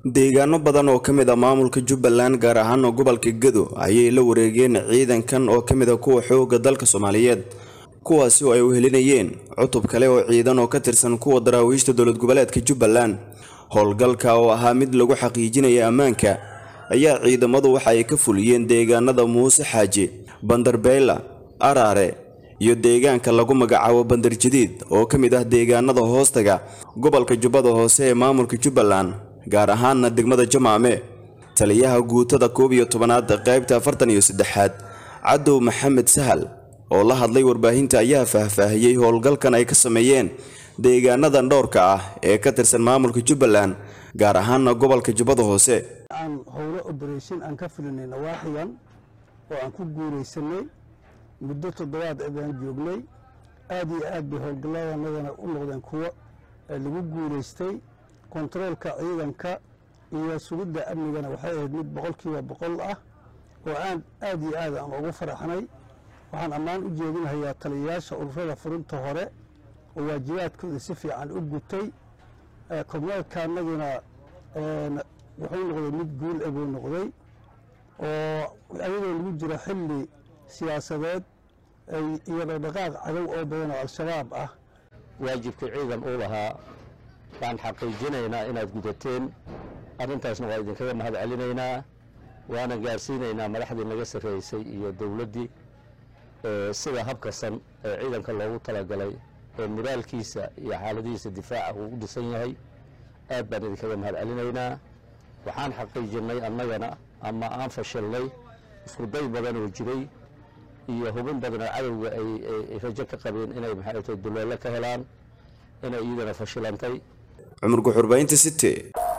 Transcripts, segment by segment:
deegaano badan oo ka mid a maamulka jubbaland gaar ahaana gobolka gedo ayay la wareegeen ciidankan oo ka mid a kuwa xoogga dalka soomaaliyeed kuwaasi oo ay wehelinayeen cutub kale oo ciidan oo ka tirsan kuwa daraawiishta dowlad goboleedka jubbaland howlgalka oo ahaa mid lagu xaqiijinaya ammaanka ayaa ciidamadu waxa ay ka fuliyeen deegaanada muuse xaaji bandarbeela araare iyo deegaanka lagu magacaabo bandar jadiid oo ka mid ah deegaanada hoostaga gobolka jubbada hoose ee maamulka jubbaland gaar ahaana degmada jamaame taliyaha guutada koob iyo tobanaad qaybta afartan iyo saddexaad cadow maxamed sahal oo la hadlay warbaahinta ayaa faahfaahiyey howlgalkan ay ka sameeyeen deegaanadan dhowrka ah ee ka tirsan maamulka jubbaland gaar ahaana gobolka jubbada hoose aan howlo oberation aan ka fulinay nawaaxigan oo aan ku guuraysanay muddo toddobaad baan joognay aad iyo aad bay howlgalladanadana u noqdeen kuwo lagu guuraystay kontaroolka ciidanka iyo sugidda amnigana waxay ahayd mid boqolkiiba boqol ah oo aan aad iyo aad aan ugu faraxnay waxaan ammaan u jeedinahayaa taliyayaasha ururada furinta hore oo waajibaadkooda si fiican u gutay korneelkaanaguna wuxuu noqday mid guul e buu noqday oo ayadoo lagu jiro xilli siyaasadeed iyo dhaqdhaqaaq cadow oo badan oo al-shabaab ah waajibkii ciidan uu lahaa baan xaqiijinaynaa inaad gudateen arrintaasna waa idinkaga mahad celinaynaa waana gaarsiinaynaa madaxdii naga sarreysay iyo dowladdii sida habkasan ee ciidanka loogu talagalay ee muraalkiisa iyo xaaladihiisa difaaca uu u dhisan yahay aad baan idinkaga mahad celinaynaa waxaan xaqiijinnay annagana ama aan fashilnay iskuday badan oo jiray iyo hubin badan oo cadowga ay rajo ka qabeen inay maxaaytay duleelo ka helaan inay iyadana fashilantay cumar guxurbaynta city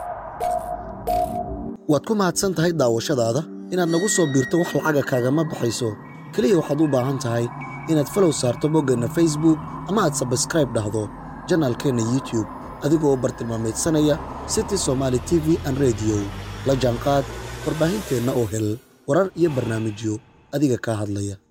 waad ku mahadsan tahay daawashadaada inaad nagu soo biirto wax lacaga kaagama baxayso keliya waxaad u baahan tahay inaad falow saarto boggeenna facebook ama aad sabskraib dhahdo janaalkeenna youtube adigoo bartilmaameedsanaya city somaali t v an rediyo la jaanqaad warbaahinteenna oo hel warar iyo barnaamijyo adiga kaa hadlaya